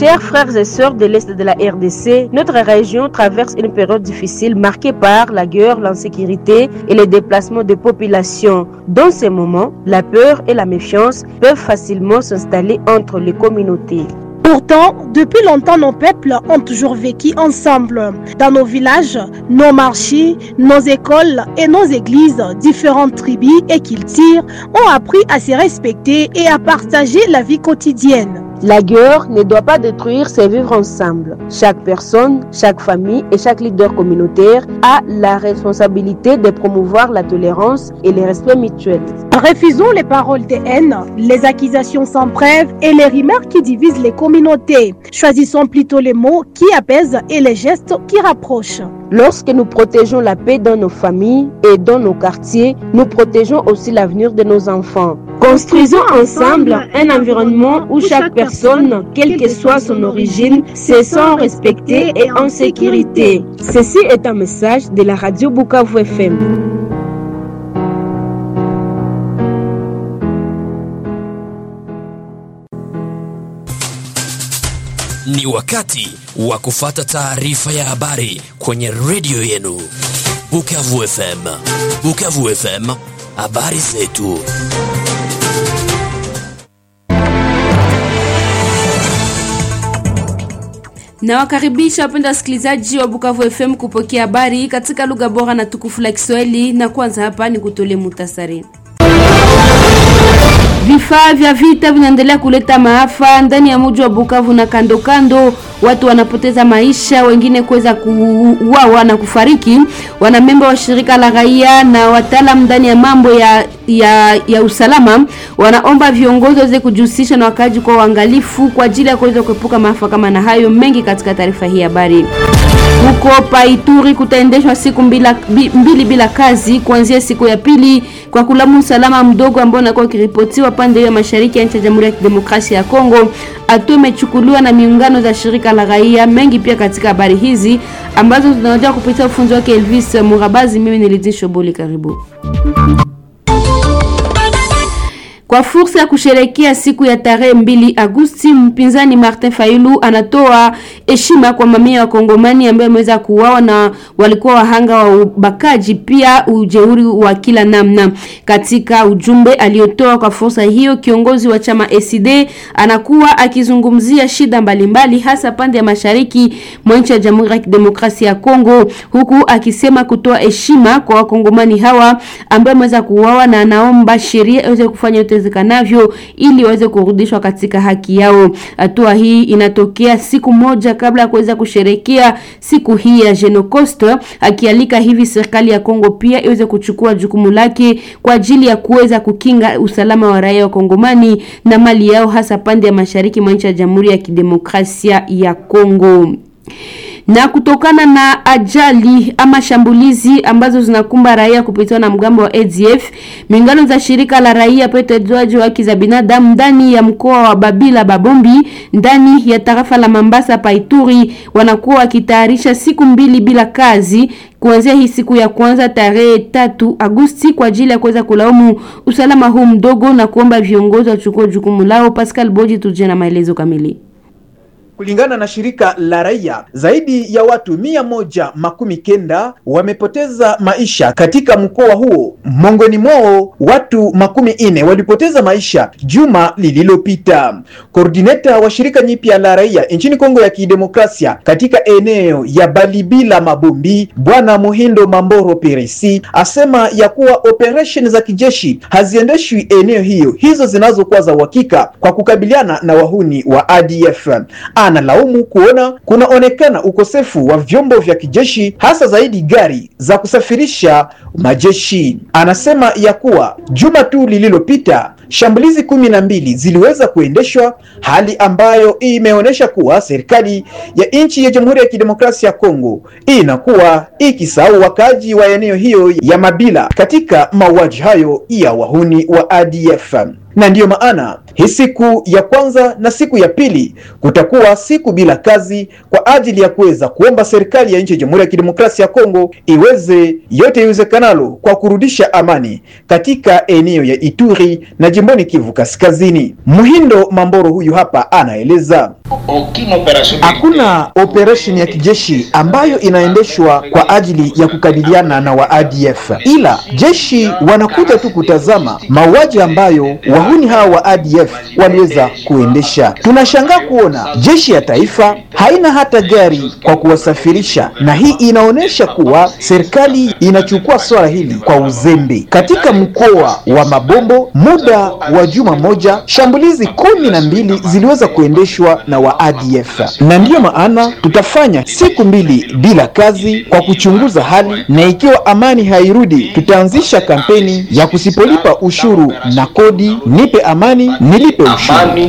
Chers frères et sœurs de l'Est de la RDC, notre région traverse une période difficile marquée par la guerre, l'insécurité et les déplacements de populations. Dans ces moments, la peur et la méfiance peuvent facilement s'installer entre les communautés. Pourtant, depuis longtemps, nos peuples ont toujours vécu ensemble. Dans nos villages, nos marchés, nos écoles et nos églises, différentes tribus et cultures ont appris à se respecter et à partager la vie quotidienne. La guerre ne doit pas détruire ces vivre ensemble. Chaque personne, chaque famille et chaque leader communautaire a la responsabilité de promouvoir la tolérance et le respect mutuel. Refusons les paroles de haine, les accusations sans preuve et les remarques qui divisent les communautés. Choisissons plutôt les mots qui apaisent et les gestes qui rapprochent. Lorsque nous protégeons la paix dans nos familles et dans nos quartiers, nous protégeons aussi l'avenir de nos enfants. Construisons ensemble un environnement où chaque personne, quelle que soit son origine, se sent respectée et en sécurité. Ceci est un message de la radio Bukavu FM. Ni wakati wa kufata taarifa ya habari kwenye redio yenu Bukavu FM. Bukavu FM, habari zetu. Nawakaribisha wapenda wasikilizaji wa Bukavu FM kupokea habari katika lugha bora na tukufu la Kiswahili, na kwanza hapa ni kutole muhtasari. Vifaa vya vita vinaendelea kuleta maafa ndani ya mji wa Bukavu na kando kando. Watu wanapoteza maisha, wengine kuweza kuuawa na kufariki. Wanamemba wa shirika la raia na wataalam ndani ya mambo ya, ya, ya usalama wanaomba viongozi waweze kujihusisha na wakaaji kwa uangalifu kwa ajili ya kuweza kuepuka maafa kama na hayo mengi katika taarifa hii habari. Huko Paituri kutaendeshwa siku mbila, mbili bila kazi kuanzia siku ya pili kwa kulamu usalama mdogo ambao unakuwa ukiripotiwa pande ya mashariki ya nchi ya Jamhuri ya Kidemokrasia ya Kongo. Hatua imechukuliwa na miungano za shirika la raia mengi pia katika habari hizi ambazo zinaoja kupitia ufunzi wake Elvis Murabazi. Mimi ni Lidhi Shoboli, karibu kwa fursa ya kusherekea siku ya tarehe mbili Agosti, mpinzani Martin Fayulu anatoa heshima kwa mamia wa Kongomani ambao wameweza kuuawa na walikuwa wahanga wa ubakaji, pia ujeuri wa kila namna. Katika ujumbe aliotoa kwa fursa hiyo, kiongozi wa chama ACD anakuwa akizungumzia shida mbalimbali mbali, hasa pande ya mashariki mwa nchi ya Jamhuri ya Kidemokrasia ya Kongo, huku akisema kutoa heshima kwa wakongomani hawa ambao wameweza kuuawa na anaomba sheria iweze kufanya yote iwezekanavyo ili waweze kurudishwa katika haki yao. Hatua hii inatokea siku moja kabla ya kuweza kusherekea siku hii ya Genocost, akialika hivi serikali ya Kongo pia iweze kuchukua jukumu lake kwa ajili ya kuweza kukinga usalama wa raia wa Kongomani na mali yao, hasa pande ya mashariki mwa nchi ya Jamhuri ya Kidemokrasia ya Kongo na kutokana na ajali ama shambulizi ambazo zinakumba raia kupitiwa na mgambo wa ADF, mingano za shirika la raia petezaji wa haki za binadamu ndani ya mkoa wa Babila Babombi ndani ya tarafa la Mambasa Paituri wanakuwa wakitayarisha siku mbili bila kazi kuanzia hii siku ya kwanza tarehe tatu Agosti kwa ajili ya kuweza kulaumu usalama huu mdogo na kuomba viongozi wachukue jukumu lao. Pascal Boji tuje na maelezo kamili. Kulingana na shirika la raia, zaidi ya watu mia moja makumi kenda wamepoteza maisha katika mkoa huo. Miongoni mwao watu makumi ine walipoteza maisha juma lililopita. Koordineta wa shirika nyipya la raia nchini Kongo ya Kidemokrasia katika eneo ya Balibila Mabombi, Bwana Muhindo Mamboro Peresi asema ya kuwa operation za kijeshi haziendeshwi eneo hiyo hizo zinazokuwa za uhakika kwa kukabiliana na wahuni wa ADF. Analaumu kuona kunaonekana ukosefu wa vyombo vya kijeshi hasa zaidi gari za kusafirisha majeshi. Anasema ya kuwa juma tu lililopita shambulizi kumi na mbili ziliweza kuendeshwa, hali ambayo imeonyesha kuwa serikali ya nchi ya Jamhuri ya Kidemokrasia ya Kongo inakuwa ikisahau wakaji wa eneo hiyo ya Mabila katika mauaji hayo ya wahuni wa ADF. na ndiyo maana hii siku ya kwanza na siku ya pili kutakuwa siku bila kazi kwa ajili ya kuweza kuomba serikali ya nchi ya Jamhuri ya Kidemokrasia ya Kongo iweze yote iwezekanalo kwa kurudisha amani katika eneo ya Ituri na jimboni Kivu Kaskazini. Muhindo Mamboro huyu hapa anaeleza. Hakuna operation ya kijeshi ambayo inaendeshwa kwa ajili ya kukabiliana na wa ADF, ila jeshi wanakuja tu kutazama mauaji ambayo wahuni hawa wa ADF waliweza kuendesha. Tunashangaa kuona jeshi ya taifa haina hata gari kwa kuwasafirisha, na hii inaonyesha kuwa serikali inachukua swala hili kwa uzembe. Katika mkoa wa Mabombo, muda wa juma moja, shambulizi kumi na mbili ziliweza kuendeshwa na wa ADF, na ndiyo maana tutafanya siku mbili bila kazi kwa kuchunguza hali, na ikiwa amani hairudi, tutaanzisha kampeni ya kusipolipa ushuru na kodi, nipe amani nilipe ushuru.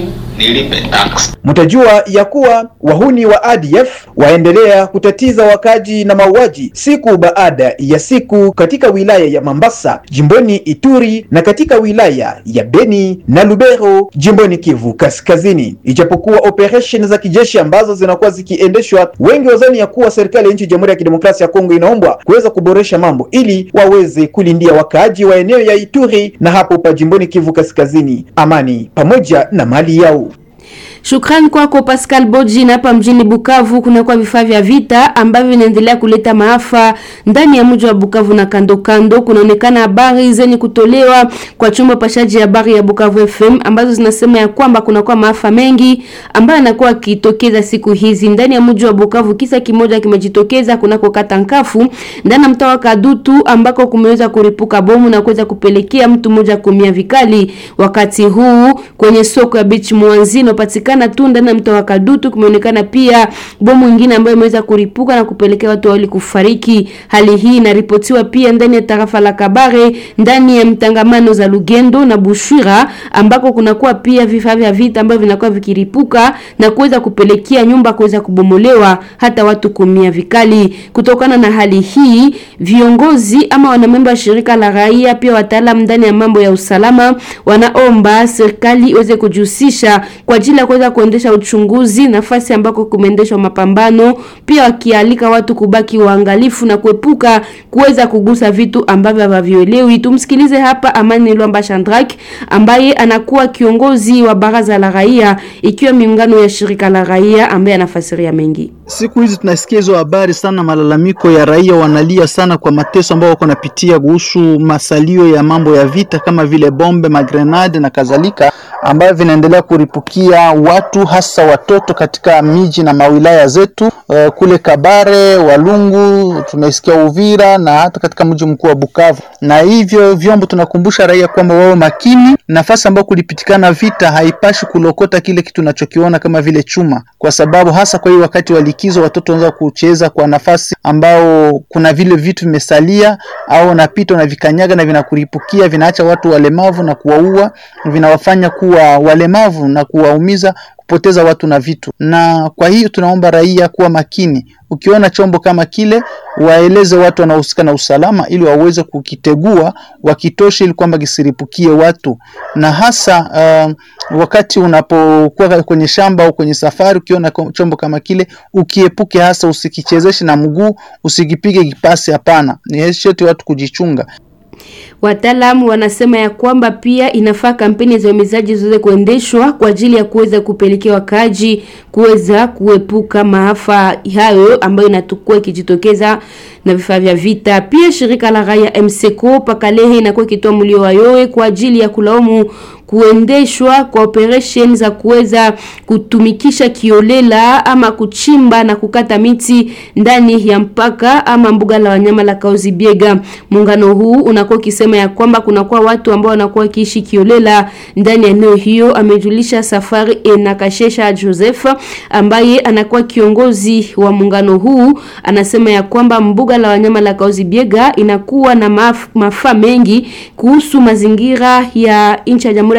Mtajua ya kuwa wahuni wa ADF waendelea kutatiza wakaji na mauaji siku baada ya siku katika wilaya ya Mambasa jimboni Ituri na katika wilaya ya Beni na Lubero jimboni Kivu Kaskazini. Ijapokuwa operation za kijeshi ambazo zinakuwa zikiendeshwa, wengi wazani ya kuwa serikali ya nchi ya Jamhuri ya Kidemokrasia ya Kongo inaombwa kuweza kuboresha mambo ili waweze kulindia wakaaji wa eneo ya Ituri na hapo pa jimboni Kivu Kaskazini amani pamoja na mali yao. Shukrani kwako Pascal Boji. Na hapa mjini Bukavu kunakuwa vifaa vya vita ambavyo vinaendelea kuleta maafa ndani ya mji wa Bukavu na kando kando. Kunaonekana habari zenye kutolewa kwa chombo pashaji habari ya Bukavu FM ambazo zinasema ya kwamba kunakuwa maafa mengi ambayo yanakuwa yakitokeza siku hizi ndani ya mji wa Bukavu. Kisa kimoja kimejitokeza kunako kata Nkafu ndani ya mtaa wa Kadutu ambako kumeweza kuripuka bomu na kuweza kupelekea mtu mmoja kumia vikali. Wakati huu kwenye soko ya Beach Mwanzi inapatikana tu ndani ya mtaa wa Kadutu kumeonekana pia bomu nyingine ambayo imeweza kuripuka na kupelekea watu wawili kufariki. Hali hii inaripotiwa pia ndani ya tarafa la Kabare, ndani ya mtangamano za Lugendo na Bushwira ambako kunakuwa pia vifaa vya vita ambavyo vinakuwa vikiripuka na kuweza kupelekea nyumba kuweza kubomolewa hata watu kumia vikali. Kutokana na hali hii, viongozi ama wanamemba wa shirika la raia pia wataalamu ndani ya mambo ya usalama wanaomba serikali iweze kujihusisha kwa ajili ya kuweza kuendesha uchunguzi nafasi ambako kumeendeshwa mapambano, pia wakialika watu kubaki waangalifu na kuepuka kuweza kugusa vitu ambavyo hawavielewi. Tumsikilize hapa Amani Lwamba Shandrak ambaye anakuwa kiongozi wa baraza la raia, ikiwa miungano ya shirika la raia ambaye anafasiria mengi. Siku hizi tunasikia hizo habari sana, malalamiko ya raia, wanalia sana kwa mateso ambao wako napitia kuhusu masalio ya mambo ya vita kama vile bombe, magrenade na kadhalika, ambayo vinaendelea kuripukia watu hasa watoto katika miji na mawilaya zetu uh, kule Kabare, Walungu, tumesikia Uvira na hata katika mji mkuu wa Bukavu. Na hivyo vyombo tunakumbusha raia kwamba wawe makini. Nafasi ambayo kulipitikana vita haipashi kulokota kile kitu unachokiona kama vile chuma, kwa sababu hasa kwa hiyo wakati wa likizo watoto wanaweza kucheza kwa nafasi ambao kuna vile vitu vimesalia, au unapita unavikanyaga na vinakuripukia, vinaacha watu walemavu na kuwaua, vinawafanya kuwa walemavu na kuwaumiza kupoteza watu na vitu. Na kwa hiyo tunaomba raia kuwa makini, ukiona chombo kama kile waeleze watu wanaohusika na usalama, ili waweze kukitegua wakitoshe, ili kwamba kisiripukie watu, na hasa uh, wakati unapokuwa kwenye shamba au kwenye safari, ukiona chombo kama kile ukiepuke, hasa usikichezeshe na mguu, usikipige kipasi. Hapana, ni sheti watu kujichunga. Wataalamu wanasema ya kwamba pia inafaa kampeni za uhimizaji ziweze kuendeshwa kwa ajili ya kuweza kupelekea wakaaji kuweza kuepuka maafa hayo ambayo inatukua ikijitokeza na vifaa vya vita. Pia shirika la raia MSECO Pakalehe inakuwa ikitoa mlio wa yowe kwa ajili ya kulaumu kuendeshwa kwa operation za kuweza kutumikisha kiolela ama kuchimba na kukata miti ndani ya mpaka ama mbuga la wanyama la Kauzi Biega. Muungano huu unakuwa ukisema ya kwamba kunakuwa watu ambao wanakuwa wakiishi kiolela ndani ya eneo hiyo. Amejulisha Safari Enakashesha Joseph ambaye anakuwa kiongozi wa muungano huu, anasema ya kwamba mbuga la wanyama la Kauzi Biega inakuwa na maf, mafaa mengi kuhusu mazingira ya nchi ya Jamhuri ya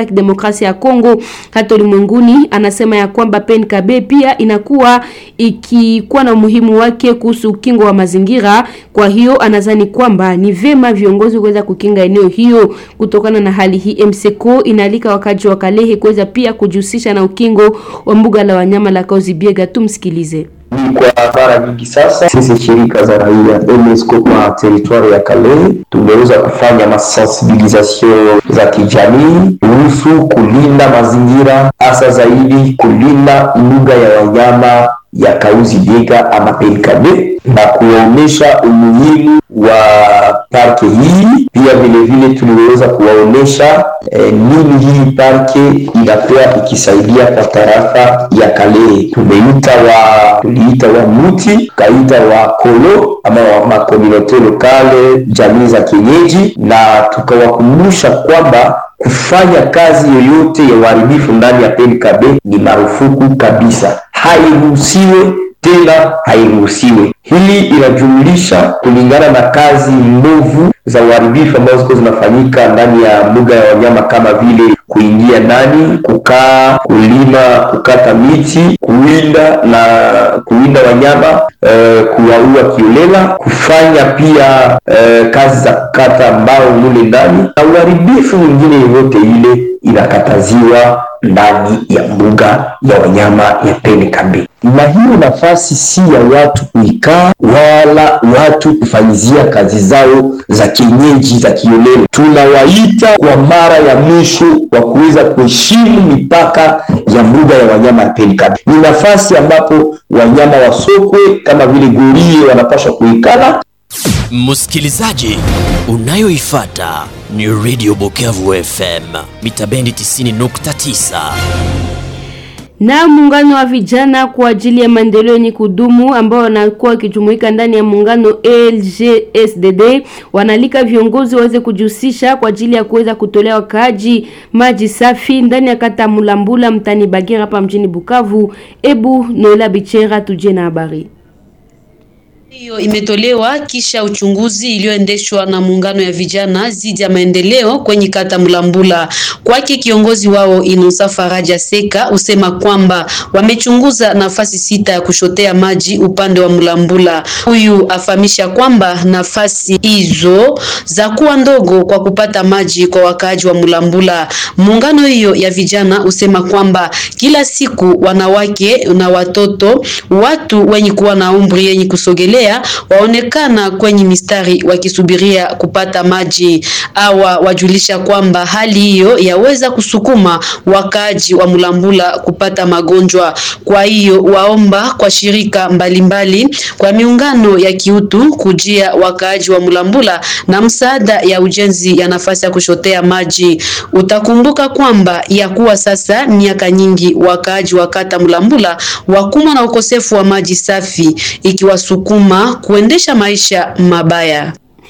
ya Kidemokrasia ya Kongo hata ulimwenguni. Anasema ya kwamba PNKB pia inakuwa ikikuwa na umuhimu wake kuhusu ukingo wa mazingira. Kwa hiyo anadhani kwamba ni vema viongozi kuweza kukinga eneo hiyo. Kutokana na hali hii, MSECO inaalika wakaji wa Kalehe kuweza pia kujihusisha na ukingo wa mbuga la wanyama la Kahuzi-Biega. Tumsikilize. Ni kwa mara nyingi sasa, sisi shirika za raia MSECO kwa teritwari ya Kalehe tumeweza kufanya masensibilisation za kijamii kuhusu kulinda mazingira, hasa zaidi kulinda mbuga ya wanyama ya Kahuzi-Biega ama PNKB na kuwaonyesha umuhimu wa parke hii. Pia vilevile tuliweza kuwaonyesha eh, nini hii parke inakuwa ikisaidia kwa tarafa ya Kalehe. Tumeita wa tuliita wa muti tukaita wa kolo ama wa makomunote lokale, jamii za kienyeji, na tukawakumbusha kwamba kufanya kazi yoyote ya uharibifu ndani ya PNKB ni marufuku kabisa, hairuhusiwe tena hairuhusiwe. Hili inajumlisha kulingana na kazi mbovu za uharibifu ambazo ziko zinafanyika ndani ya mbuga ya wanyama kama vile kuingia ndani, kukaa, kulima, kukata miti, kuwinda na kuwinda wanyama e, kuwaua kiolela, kufanya pia e, kazi za kukata mbao mule ndani na uharibifu mwingine yoyote ile inakataziwa ndani ya mbuga ya wanyama ya PNKB. Na hiyo nafasi si ya watu kuikaa wala watu kufanyizia kazi zao za kienyeji za kiolela. Tunawaita kwa mara ya mwisho wa kuweza kuheshimu mipaka ya mbuga ya wanyama ya PNKB. Ni nafasi ambapo wanyama wa sokwe kama vile gorie wanapaswa kuikala. Msikilizaji, unayoifata ni Radio Bukavu FM mita bendi 90.9 na muungano wa vijana kwa ajili ya maendeleo yenye kudumu ambao wanakuwa wakijumuika ndani ya muungano LGSDD wanaalika viongozi waweze kujihusisha kwa ajili ya kuweza kutolea wakaaji maji safi ndani ya kata Mulambula mtani Bagira hapa mjini Bukavu. Ebu Noela Bichera tuje na habari hiyo imetolewa kisha uchunguzi iliyoendeshwa na muungano ya vijana zidi ya maendeleo kwenye kata Mlambula. Kwake kiongozi wao Inusa Faraja Seka usema kwamba wamechunguza nafasi sita ya kushotea maji upande wa Mlambula. Huyu afahamisha kwamba nafasi hizo za kuwa ndogo kwa kupata maji kwa wakaaji wa Mlambula. Muungano hiyo ya vijana usema kwamba kila siku wanawake na watoto, watu wenye kuwa na umri yenye kusogelea waonekana kwenye mistari wakisubiria kupata maji. Awa wajulisha kwamba hali hiyo yaweza kusukuma wakaaji wa Mulambula kupata magonjwa. Kwa hiyo waomba kwa shirika mbalimbali mbali, kwa miungano ya kiutu kujia wakaaji wa Mulambula na msaada ya ujenzi ya nafasi ya kushotea maji. Utakumbuka kwamba ya kuwa sasa miaka nyingi wakaaji wa kata Mulambula wakumwa na ukosefu wa maji safi ikiwasukuma kuendesha maisha mabaya.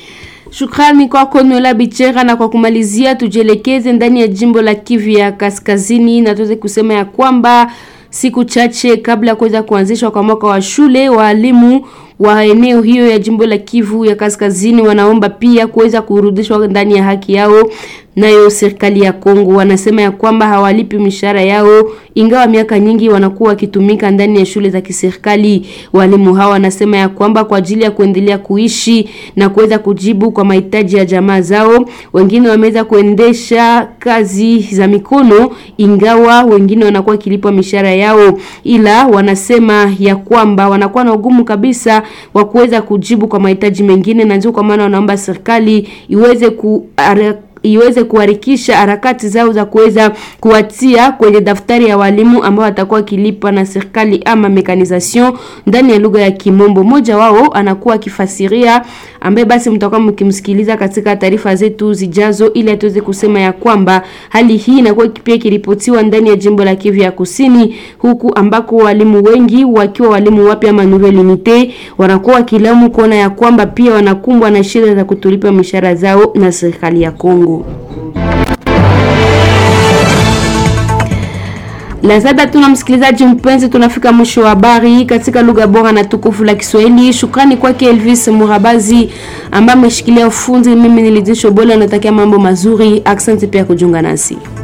Shukrani kwako Noela Bichera. Na kwa kumalizia, tujielekeze ndani ya jimbo la Kivu ya Kaskazini na tuweze kusema ya kwamba siku chache kabla ya kuweza kuanzishwa kwa mwaka wa shule, waalimu wa eneo hiyo ya jimbo la Kivu ya Kaskazini wanaomba pia kuweza kurudishwa ndani ya haki yao. Nayo serikali ya Kongo wanasema ya kwamba hawalipi mishahara yao, ingawa miaka nyingi wanakuwa wakitumika ndani ya shule za kiserikali. Walimu hawa wanasema ya kwamba kwa ajili ya kuendelea kuishi na kuweza kujibu kwa mahitaji ya jamaa zao, wengine wameweza kuendesha kazi za mikono, ingawa wengine wanakuwa kilipwa mishahara yao, ila wanasema ya kwamba wanakuwa na ugumu kabisa wa kuweza kujibu kwa mahitaji mengine, na ndio kwa maana wanaomba serikali iweze ku iweze kuharikisha harakati zao za kuweza kuwatia kwenye daftari ya walimu ambao watakuwa kilipa na serikali ama mekanisation ndani ya lugha ya Kimombo. Mmoja wao anakuwa akifasiria, ambaye basi mtakuwa mkimsikiliza katika taarifa zetu zijazo, ili atuweze kusema ya kwamba hali hii inakuwa pia ikiripotiwa ndani ya jimbo la Kivu ya Kusini, huku ambako walimu wengi wakiwa walimu wapya ama nouvelle unité wanakuwa wakilaumu kuona ya kwamba pia wanakumbwa na shida za kutulipa mishahara zao na serikali ya Kongo. La ziada tuna msikilizaji mpenzi, tunafika mwisho wa habari katika lugha bora na tukufu la Kiswahili. Shukrani kwake Elvis Murabazi ambaye ameshikilia ufundi. Mimi nilizisho bora, natakia mambo mazuri. Asante pia kujiunga nasi.